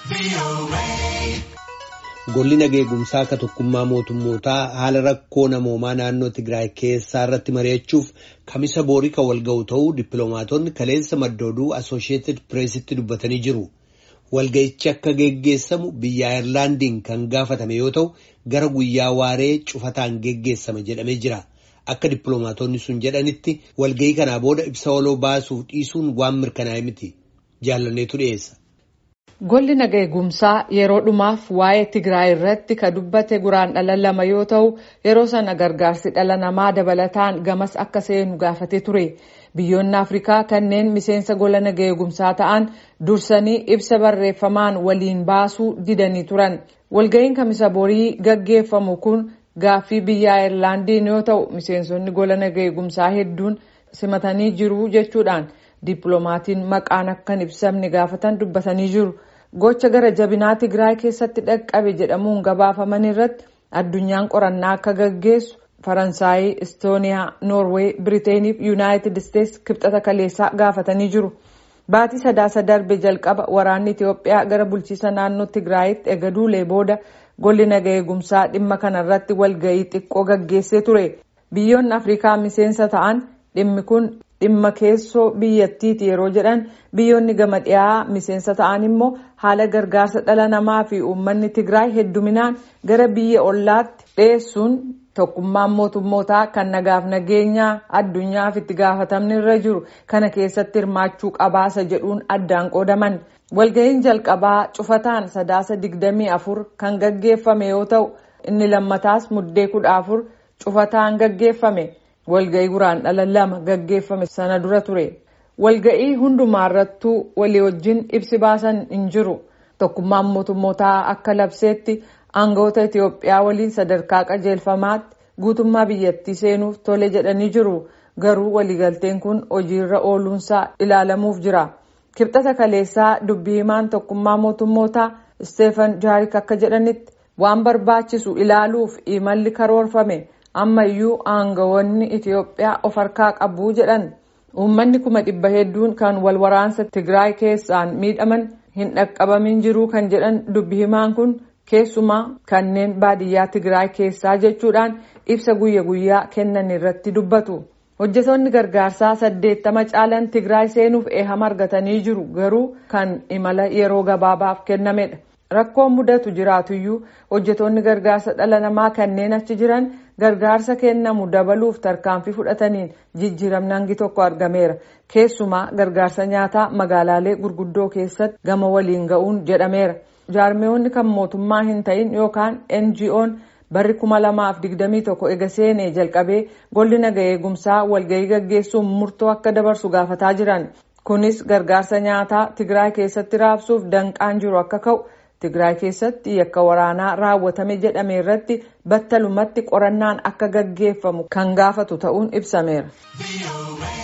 Golli nageegumsaa akka tokkummaa mootummootaa haala rakkoo namoomaa naannoo Tigraay keessaa irratti mari'achuuf kamisa boorii kan wal ga'u ta'uu dippiloomaatonni kaleessa madda oduu Asosheetid Pireesitti dubbatanii jiru. Walga'ichi akka geggeessamu biyya Ayirlaandiin kan gaafatame yoo ta'u gara guyyaa waaree cufataan geggeessama jedhamee jira. Akka dippiloomaatonni sun jedhanitti walga'ii kanaa booda ibsa waloo baasuuf dhiisuun waan mirkanaa'e miti. Jaalanneetu dhiyeessa. Golli nageegumsaa yeroo dhumaaf waa'ee Tigraay irratti ka dubbate guraandhala lama yoo ta'u yeroo sana gargaarsi dhala namaa dabalataan gamas akka seenu gaafatee ture. Biyyoonni Afrikaa kanneen miseensa gola nageegumsaa ta'an dursanii ibsa barreeffamaan waliin baasuu didanii turan. Walga'iin kamisa borii gaggeeffamu kun gaaffii biyya Ayirlaandiin yoo ta'u miseensonni gola nageegumsaa hedduun simatanii jiru jechuudhaan dippiloomatiin maqaan akka hin ibsamne gaafatan dubbatanii jiru. Gocha gara jabinaa Tigraay keessatti dhaqqabe jedhamuun gabaafaman irratti addunyaan qorannaa akka gaggeessu Faransaayii, Istooniyaa, Noorweey, Biriteenii fi Yuunaayitid Isteetsi kibxata kaleessaa gaafatanii jiru. Baatii sadaasa darbe jalqaba waraanni Itiyoophiyaa gara bulchiisa naannoo Tigraayitti ega duulee booda golli nageegumsaa dhimma kanarratti walga'ii xiqqoo gaggeessee ture. Biyyoonni Afrikaa miseensa ta'an dhimmi kun dhimma keessoo biyyattiiti yeroo jedhan biyyoonni gama dhiyaa miseensa ta'an immoo haala gargaarsa dhala namaa fi uummanni Tigraay hedduminaan gara biyya ollaatti dhiyeessuun tokkummaan mootummootaa kan nagaaf nageenyaa addunyaaf itti gaafatamni irra jiru kana keessatti hirmaachuu qabaasa jedhuun addaan qoodaman. Walga'iin jalqabaa cufataan sadaasa digdamii afur kan gaggeeffame yoo ta'u inni lammataas muddee kudha afur cufataan gaggeeffame. walga'ii guraandhala lama gaggeeffame sana dura ture walga'ii hundumaarrattuu walii wajjin ibsi baasan hin jiru tokkummaan mootummootaa akka labseetti aangawoota Itiyoophiyaa waliin sadarkaa qajeelfamaatti guutummaa biyyattii seenuuf tole jedhanii jiru garuu waliigalteen kun hojiirra ooluunsaa ilaalamuuf jira kibxata kaleessaa dubbii himaan tokkummaa mootummootaa isteefan jaarik akka jedhanitti waan barbaachisu ilaaluuf imalli karoorfame. ammayyuu aangawoonni Itiyoophiyaa of harkaa qabu jedhan uummanni kuma dhibba hedduun kan wal waraansa Tigraay keessaan miidhaman hin dhaqqabamin jiru kan jedhan dubbi himaan kun keessumaa kanneen baadiyyaa Tigraay keessaa jechuudhaan ibsa guyya guyyaa kennan irratti dubbatu. Hojjetoonni gargaarsaa saddeettama caalan Tigraay seenuuf eehama argatanii jiru garuu kan imala yeroo gabaabaaf kennamedha. Rakkoon mudatu jiraatuyyuu hojjetoonni gargaarsa dhala namaa kanneen achi jiran gargaarsa kennamu dabaluuf tarkaanfii fudhataniin jijjiiramni hangi tokko argameera. Keessumaa gargaarsa nyaataa magaalaalee gurguddoo keessatti gama waliin ga'uun jedhameera. Jaarmiyoonni kan mootummaa hin ta'in yookaan NGO'n barri kuma lamaaf digdamii tokko ega seenee jalqabee golli naga eegumsaa walga'ii gaggeessuun murtoo akka dabarsu gaafataa jiran. Kunis gargaarsa nyaataa Tigraay keessatti raabsuuf danqaan jiru akka ka'u. Tigraay keessatti yakka waraanaa raawwatame jedhame irratti battalumatti qorannaan akka gaggeeffamu kan gaafatu ta'uun ibsameera.